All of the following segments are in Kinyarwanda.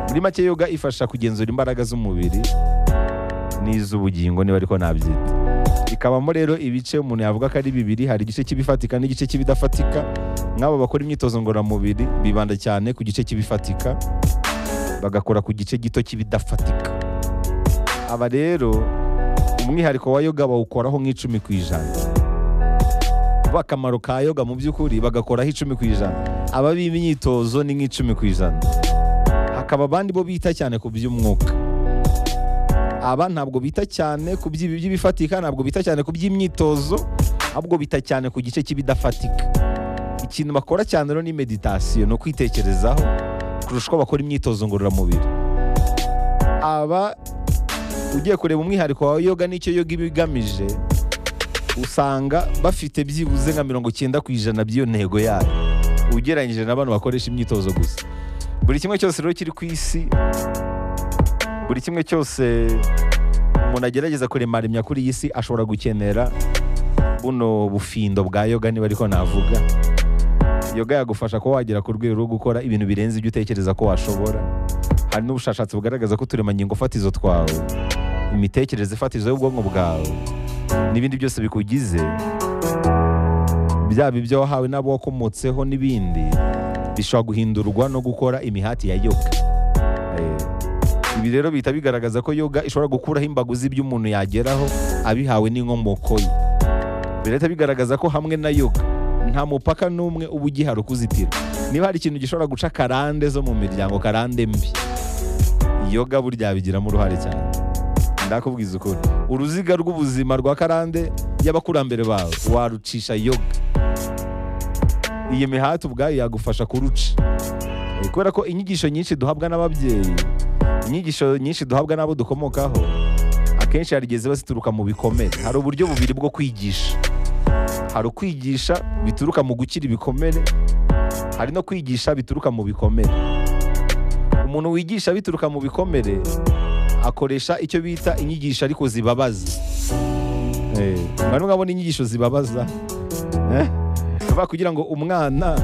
muri make yoga ifasha kugenzura imbaraga z'umubiri n'iz'ubugingo niba ariko nabyita ikabamo rero ibice umuntu yavuga ko ari bibiri hari igice cy'ibifatika n'igice cy'ibidafatika nk'abo bakora imyitozo ngororamubiri bibanda cyane ku gice cy'ibifatika bagakora ku gice gito cy'ibidafatika aba rero umwihariko wa yoga bawukoraho nk'icumi ku ijana vuba akamaro ka yoga mu by'ukuri bagakoraho icumi ku ijana ababi imyitozo ni nk'icumi ku ijana hakaba abandi bo bita cyane ku by'umwuka aba ntabwo bita cyane ku by'ibi by'ibifatika ntabwo bita cyane ku by'imyitozo ahubwo bita cyane ku gice cy'ibidafatika ikintu bakora cyane rero ni meditasiyo ni ukwitekerezaho kurusha uko bakora imyitozo ngororamubiri aba ugiye kureba umwihariko wa yoga n'icyo yoga iba igamije usanga bafite byibuze nka mirongo icyenda ku ijana by'iyo ntego yayo ugereranyije n'abantu bakoresha imyitozo gusa buri kimwe cyose rero kiri ku isi buri kimwe cyose umuntu agerageza kuremaremya kuri iyi si ashobora gukenera buno bufindo bwa yoga niba ariko navuga yoga yagufasha kuba wagera ku rwego rwo gukora ibintu birenze ibyo utekereza ko washobora hari n'ubushakashatsi bugaragaza ko uturemangingo fatizo twawe imitekerereze fatizo y'ubwonko bwawe n'ibindi byose bikugize byaba ibyo wahawe n'abo wakomotseho n'ibindi bishobora guhindurwa no gukora imihati ya yoga Eh, ibi rero bihita bigaragaza ko yoga ishobora gukuraho imbago z'iby'umuntu yageraho abihawe n'inkomoko ye birahita bigaragaza ko hamwe na yoga nta mupaka n'umwe uba ugihari ukuzitira niba hari ikintu gishobora guca karande zo mu miryango karande mbi yoga burya yabigiramo uruhare cyane ndakubwiza ukuri uruziga rw'ubuzima rwa karande y'abakurambere bawe warucisha yoga iyi mihati ubwayo yagufasha kuruca Eh, kubera ko inyigisho nyinshi duhabwa n'ababyeyi inyigisho nyinshi duhabwa n'abo dukomokaho akenshi hari igihe ziba zituruka mu bikomere hari uburyo bubiri bwo kwigisha hari ukwigisha bituruka mu gukira ibikomere hari no kwigisha bituruka mu bikomere umuntu wigisha bituruka mu bikomere akoresha icyo bita inyigisho ariko zibabaza Eh, mwari mwabona inyigisho zibabaza Eh? Bavuga kugira ngo umwana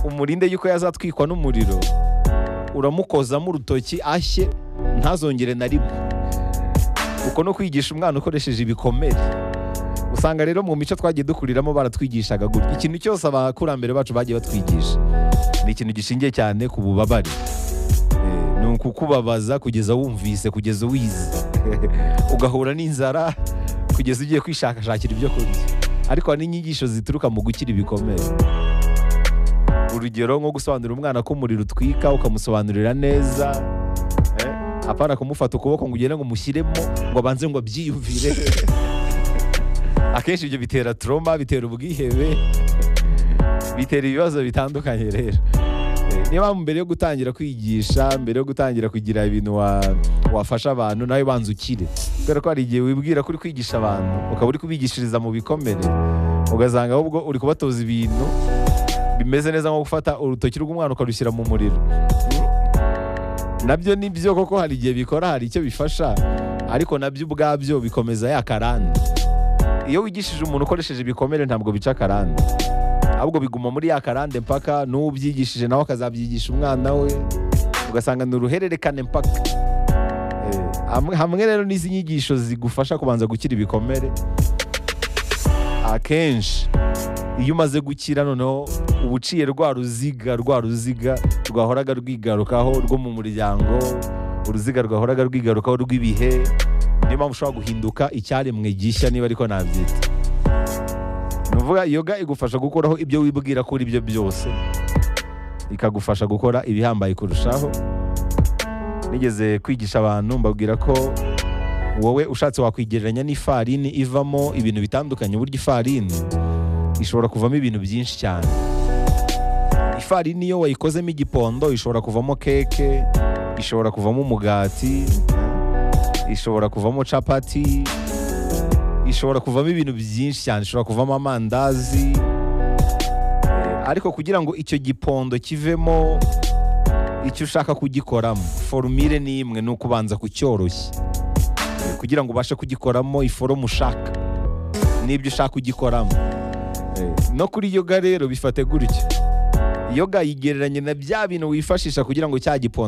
umurinde yuko yazatwikwa n'umuriro uramukozamo urutoki ashye ntazongere na rimwe uko no kwigisha umwana ukoresheje ibikomere usanga rero mu mico twagiye dukuriramo baratwigishaga gutya ikintu cyose abakurambere bacu bagiye batwigisha ni ikintu gishingiye cyane ku bubabare Eh, ni ukukubabaza kugeza wumvise kugeza wize ugahura n'inzara kugeza ugiye kwishakashakira ibyo kurya ariko hari n'inyigisho zituruka mu gukira ibikomere urugero nko gusobanurira umwana ko umuriro utwika ukamusobanurira neza eh, apana kumufata ukuboko ngo ugende ngo umushyiremo ngo abanze ngo abyiyumvire akenshi ibyo bitera troma bitera ubwihebe bitera ibibazo bitandukanye rero Eh, niba mbere yo gutangira kwigisha mbere yo gutangira kugira ibintu wa- wafasha abantu nawe banza ukire kubera ko hari igihe wibwira ko uri kwigisha abantu ukaba uri kubigishiriza mu bikomere ugasanga ahubwo uri kubatoza ibintu bimeze neza nko gufata urutoki rw'umwana ukarushyira mu muriro nabyo ni byo koko hari igihe bikora hari icyo bifasha ariko nabyo ubwabyo bikomeza ya karande iyo wigishije umuntu ukoresheje ibikomere ntabwo bica karande ahubwo biguma muri ya karande mpaka n'ubyigishije nawe akazabyigisha umwana we ugasanga ni uruhererekane mpaka Eh, hamwe- hamwe rero n'izi nyigisho zigufasha kubanza gukira ibikomere akenshi iyo umaze gukira noneho uba uciye rwa ruziga rwa ruziga rwahoraga rwigarukaho rwo mu muryango uruziga rwahoraga rwigarukaho rw'ibihe niyo mpamvu ushobora guhinduka icyaremwe gishya niba ariko nabyita ni ukuvuga yoga igufasha gukuraho ibyo wibwira kuri ibyo byose ikagufasha gukora ibihambaye kurushaho nigeze kwigisha abantu mbabwira ko wowe ushatse wakwigereranya n'ifarini ivamo ibintu bitandukanye burya ifarini ishobora kuvamo ibintu byinshi cyane ifarini iyo wayikozemo igipondo ishobora kuvamo keke ishobora kuvamo umugati ishobora kuvamo capati ishobora kuvamo ibintu byinshi cyane ishobora kuvamo amandazi Eh, ariko kugira ngo icyo gipondo kivemo icyo ushaka kugikoramo forumire ni imwe ni ukubanza kucyoroshya Eh, kugira ngo ubashe kugikoramo iforomu ushaka n'ibyo ushaka ugikoramo no kuri yoga rero bifate gutyo yoga yigereranye na bya bintu wifashisha kugira ngo cya gipondo